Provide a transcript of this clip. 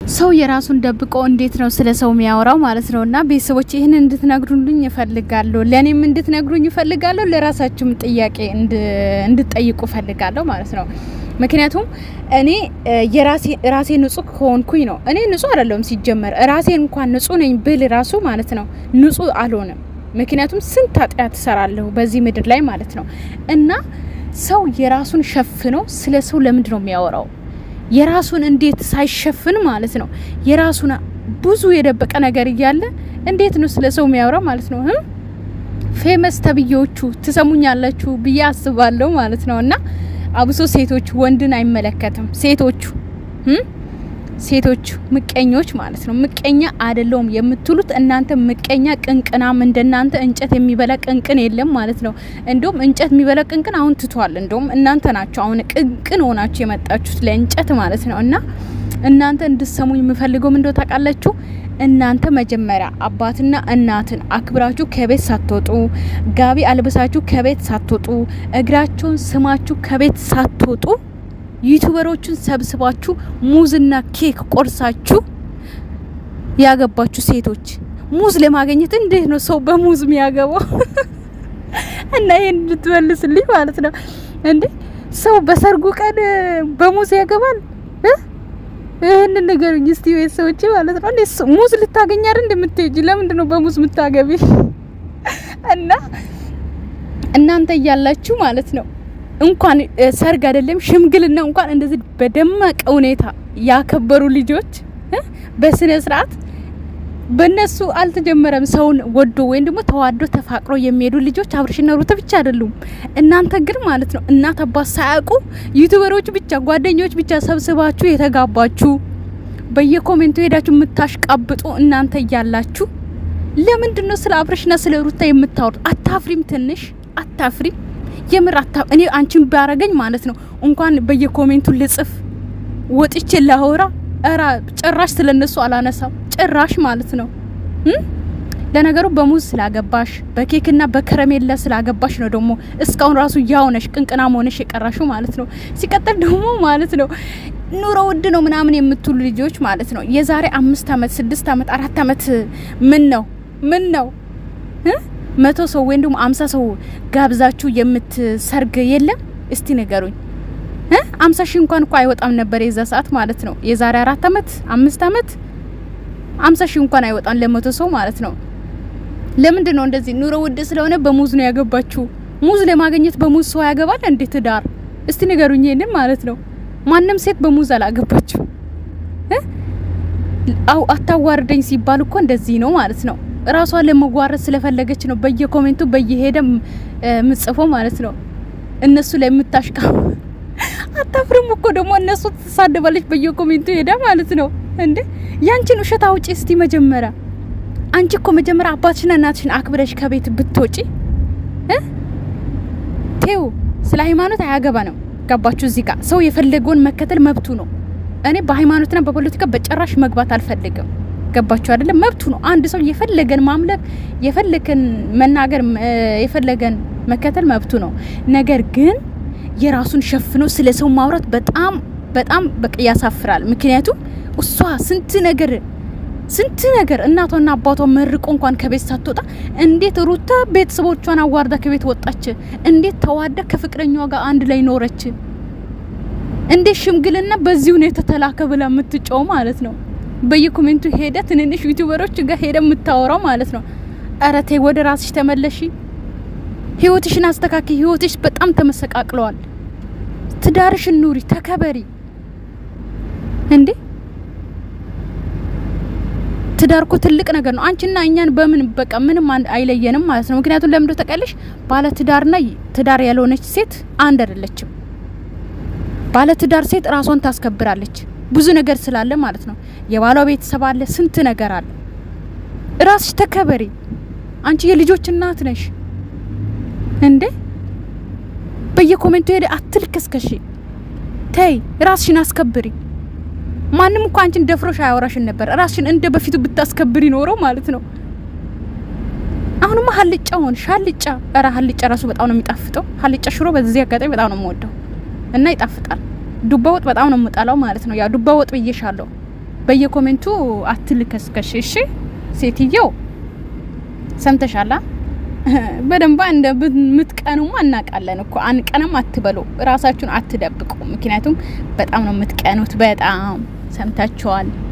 ሰው የራሱን ደብቆ እንዴት ነው ስለ ሰው የሚያወራው ማለት ነው። እና ቤተሰቦች ይህን እንድትነግሩልኝ እፈልጋለሁ። ለእኔም እንድትነግሩኝ እፈልጋለሁ። ለራሳችሁም ጥያቄ እንድትጠይቁ እፈልጋለሁ ማለት ነው። ምክንያቱም እኔ ራሴ ንጹህ ከሆንኩኝ ነው። እኔ ንጹህ አይደለሁም ሲጀመር። ራሴን እንኳን ንጹህ ነኝ ብል ራሱ ማለት ነው ንጹህ አልሆንም። ምክንያቱም ስንት ኃጢአት እሰራለሁ በዚህ ምድር ላይ ማለት ነው። እና ሰው የራሱን ሸፍኖ ስለ ሰው ለምንድን ነው የሚያወራው? የራሱን እንዴት ሳይሸፍን ማለት ነው የራሱን ብዙ የደበቀ ነገር እያለ እንዴት ነው ስለ ሰው የሚያወራ ማለት ነው? ፌመስ ተብዬዎቹ ትሰሙኛላችሁ ብዬ አስባለሁ ማለት ነው። እና አብሶ ሴቶቹ ወንድን አይመለከትም። ሴቶቹ ሴቶቹ ምቀኞች ማለት ነው። ምቀኛ አይደለውም የምትሉት እናንተ ምቀኛ ቅንቅናም እንደናንተ እንጨት የሚበላ ቅንቅን የለም ማለት ነው። እንዲሁም እንጨት የሚበላ ቅንቅን አሁን ትቷል። እንዲሁም እናንተ ናቸው አሁን ቅንቅን ሆናችሁ የመጣችሁት ለእንጨት ማለት ነው። እና እናንተ እንድሰሙኝ የምፈልገው ምንድነው ታውቃላችሁ? እናንተ መጀመሪያ አባትና እናትን አክብራችሁ ከቤት ሳትወጡ ጋቢ አልብሳችሁ ከቤት ሳትወጡ እግራቸውን ስማችሁ ከቤት ሳትወጡ ዩቱበሮቹን ሰብስባችሁ ሙዝና ኬክ ቆርሳችሁ ያገባችሁ ሴቶች ሙዝ ለማግኘት እንዴት ነው ሰው በሙዝ የሚያገባው? እና ይሄን እንድትመልስልኝ ማለት ነው። እንዴ ሰው በሰርጉ ቀን በሙዝ ያገባል? ይህንን ንገሩኝ እስቲ ቤተሰቦቼ ማለት ነው። እንዴ ሙዝ ልታገኝ አይደል እንደምትሄጂ? ለምንድን ነው በሙዝ የምታገቢ? እና እናንተ እያላችሁ ማለት ነው እንኳን ሰርግ አይደለም ሽምግልና እንኳን እንደዚህ በደመቀ ሁኔታ ያከበሩ ልጆች በስነ ስርዓት በእነሱ አልተጀመረም። ሰውን ወዶ ወይም ደግሞ ተዋዶ ተፋቅሮ የሚሄዱ ልጆች አብርሽና ሩት ብቻ አይደሉም። እናንተ ግን ማለት ነው እናት አባት ሳያውቁ ዩቱበሮች ብቻ ጓደኞች ብቻ ሰብስባችሁ የተጋባችሁ በየኮሜንቱ ሄዳችሁ የምታሽቃብጡ እናንተ እያላችሁ ለምንድን ነው ስለ አብርሽና ስለ ሩታ የምታወሩት? አታፍሪም? ትንሽ አታፍሪም? የምር አታ እኔ አንቺን ባረገኝ ማለት ነው እንኳን በየኮሜንቱ ልጽፍ ወጥቼ ላወራ እራ ጭራሽ ስለነሱ አላነሳም ጭራሽ ማለት ነው። ለነገሩ በሙዝ ስላገባሽ በኬክና በከረሜላ ስላገባሽ ነው ደግሞ እስካሁን ራሱ ያውነሽ ቅንቅናም ሆነሽ የቀራሹ ማለት ነው። ሲቀጥል ደግሞ ማለት ነው ኑሮ ውድ ነው ምናምን የምትሉ ልጆች ማለት ነው የዛሬ አምስት አመት ስድስት አመት አራት አመት ምን ነው ምን ነው መቶ ሰው ወይም ደግሞ አምሳ ሰው ጋብዛችሁ የምትሰርግ የለም? እስቲ ንገሩኝ። አምሳ ሺህ እንኳን እኮ አይወጣም ነበር የዛ ሰዓት ማለት ነው። የዛሬ አራት አመት አምስት አመት አምሳ ሺህ እንኳን አይወጣም ለመቶ ሰው ማለት ነው። ለምንድን ነው እንደዚህ? ኑሮ ውድ ስለሆነ በሙዝ ነው ያገባችሁ። ሙዝ ለማግኘት በሙዝ ሰው ያገባል እንዴ? ትዳር እስቲ ንገሩኝ ይሄንን ማለት ነው። ማንም ሴት በሙዝ አላገባችሁ። አው አታዋርደኝ ሲባል እኮ እንደዚህ ነው ማለት ነው። ራሷ ለመጓረስ ስለፈለገች ነው በየኮሜንቱ በየሄደ ምጽፎ ማለት ነው። እነሱ ላይ የምታሽቃ አታፍርም እኮ ደግሞ እነሱ ትሳደባለች በየኮሜንቱ ሄዳ ማለት ነው። እንዴ ያንቺን ውሸት አውጪ እስቲ መጀመሪያ። አንቺ እኮ መጀመሪያ አባትሽና እናትሽን አክብረሽ ከቤት ብትወጪ ቴው ስለ ሃይማኖት አያገባ ነው። ገባችሁ? እዚህ ጋር ሰው የፈለገውን መከተል መብቱ ነው። እኔ በሃይማኖትና በፖለቲካ በጭራሽ መግባት አልፈልግም። ገባችሁ አይደለም? መብቱ ነው። አንድ ሰው የፈለገን ማምለክ የፈለገን መናገር የፈለገን መከተል መብቱ ነው። ነገር ግን የራሱን ሸፍኖ ስለ ሰው ማውራት በጣም በጣም በቃ ያሳፍራል። ምክንያቱም እሷ ስንት ነገር ስንት ነገር እናቷና አባቷ መርቆ እንኳን ከቤት ሳትወጣ እንዴት ሩታ ቤተሰቦቿን አዋርዳ ከቤት ወጣች? እንዴት ተዋዳ ከፍቅረኛዋ ጋር አንድ ላይ ኖረች? እንዴት ሽምግልና በዚህ ሁኔታ ተላከ ብላ የምትጮው ማለት ነው። በየኮሜንቱ ሄደ ትንንሽ ዩቲዩበሮች ጋር ሄደ የምታወራው ማለት ነው። ኧረ ተይ ወደ ራስሽ ተመለሺ። ህይወትሽን አስተካኪ። ህይወትሽ በጣም ተመሰቃቅለዋል። ትዳርሽን ኑሪ፣ ተከበሪ። እንዴ ትዳር እኮ ትልቅ ነገር ነው። አንቺና እኛን በምን በቃ ምንም አይለየንም ማለት ነው። ምክንያቱም ለምንድነው ተቀለሽ ባለ ትዳርና ትዳር ያልሆነች ሴት አንድ አይደለችም። ባለ ትዳር ሴት ራሷን ታስከብራለች። ብዙ ነገር ስላለ ማለት ነው። የባሏ ቤተሰብ አለ፣ ስንት ነገር አለ። ራስሽ ተከበሪ። አንቺ የልጆች እናት ነሽ እንዴ! በየኮሜንቱ ሄደ አትልከስከሺ። ተይ ራስሽን አስከብሪ። ማንም እኮ አንቺን ደፍሮሽ አያወራሽን ነበር። ራስሽን እንደ በፊቱ ብታስከብሪ ኖሮ ማለት ነው። አሁንማ ሀልጫ ሆንሽ። ሀልጫ ኧረ ሀልጫ ራሱ በጣም ነው የሚጣፍጠው። ሀልጫ ሽሮ በዚህ አጋጣሚ በጣም ነው የምወደው እና ይጣፍጣል። ዱባ ወጥ በጣም ነው የምጠላው ማለት ነው። ያ ዱባ ወጥ ብዬሻለሁ። በየኮሜንቱ አትልከስከሽ። እሺ ሴትየው ሰምተሻላ? በደንባ እንደምትቀኑማ እናውቃለን እኮ አንቀንም አትበሉ፣ ራሳችሁን አትደብቁ። ምክንያቱም በጣም ነው የምትቀኑት። በጣም ሰምታችኋል።